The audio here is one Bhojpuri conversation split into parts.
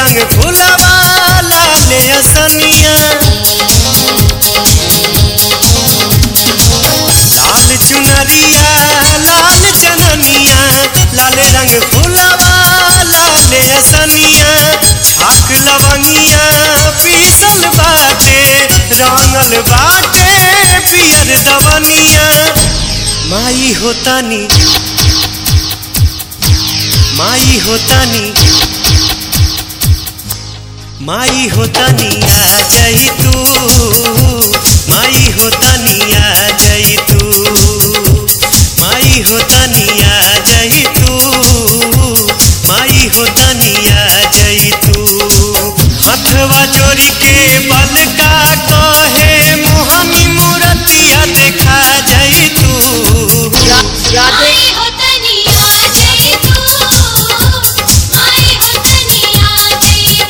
रंग फुलवा लाले असनिया लाल चुनरिया लाल चननिया लाल रंग फुलवा लाले असनिया छाक लवंगिया पीसल बाटे रंगल बाटे पियर दवनिया माई होतानी माई होतानी माई होतानी आ जाई तू माई होतानी आ जाई तू माई होतानी आ जाई तू माई होतानी आ जाई तू हथवा जोड़ी के बलका कहे मोहनी मूरतिया देखा जाई तू राधे माई हो तनिया जय तू माई हो तनिया जय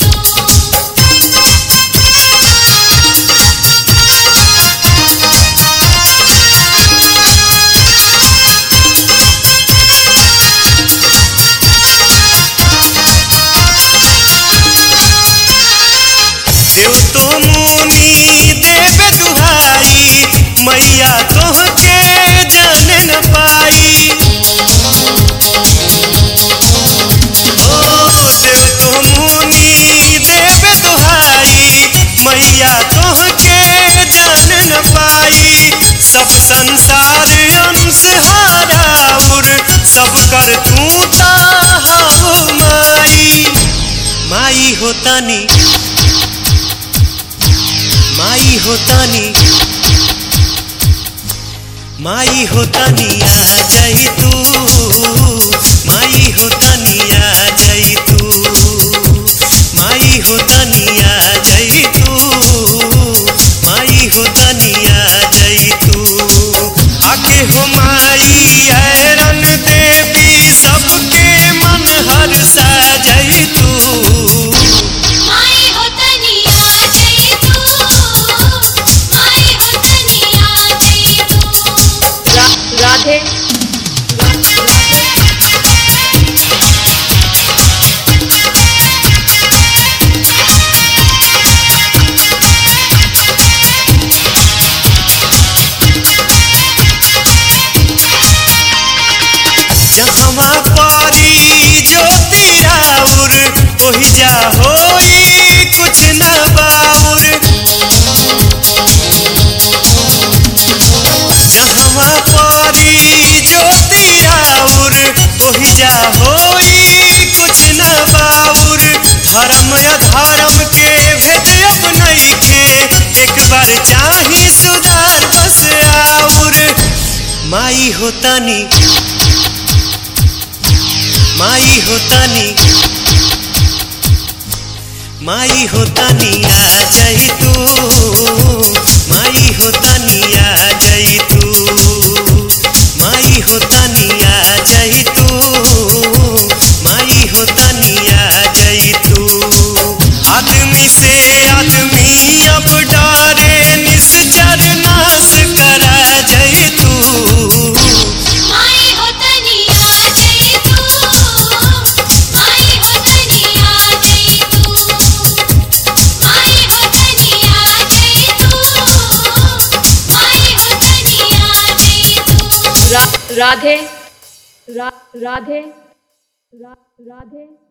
देव तो मुनि देव दुहाई मैया तोहके जान न पाई ओ देव तो मुनि देव दुहाई मैया तोहके जान न पाई सब संसार अंश हाराउर सब कर तू ता हऊ माई माई होतानी माई होतानी माई होतानी आ जाई तू माई होतानी आ जाई तू माई होतानी आ जाई तू माई होतानी आ जाई तू आके हो माई ऐरन देवी सबके मन हर सा जाई तू माई हो तनिया जय तू माई हो तनिया जय तू रा, राधे जहवा पारी ज्योति राउर ओहि जा होई कुछ न बाउर जहवा पारी ज्योति राउर ओहि जा होई कुछ न बाउर धर्म अधर्म के भेद अब नइखे एक बार चाही सुधार बस आउर माई होतानी माई होतानी माई होतानी आ जाई तू माई होतानी आ जाई तू माई होतानी आ जाई तू माई होतानी आ जाई तू आदमी से आदमी अब डरे निश्चर नाश करा जाई तू माई हो तनिया जय तू माई हो तनिया जय तू माई हो तनिया जय तू माई हो तनिया जय तू रा, राधे रा, राधे रा, राधे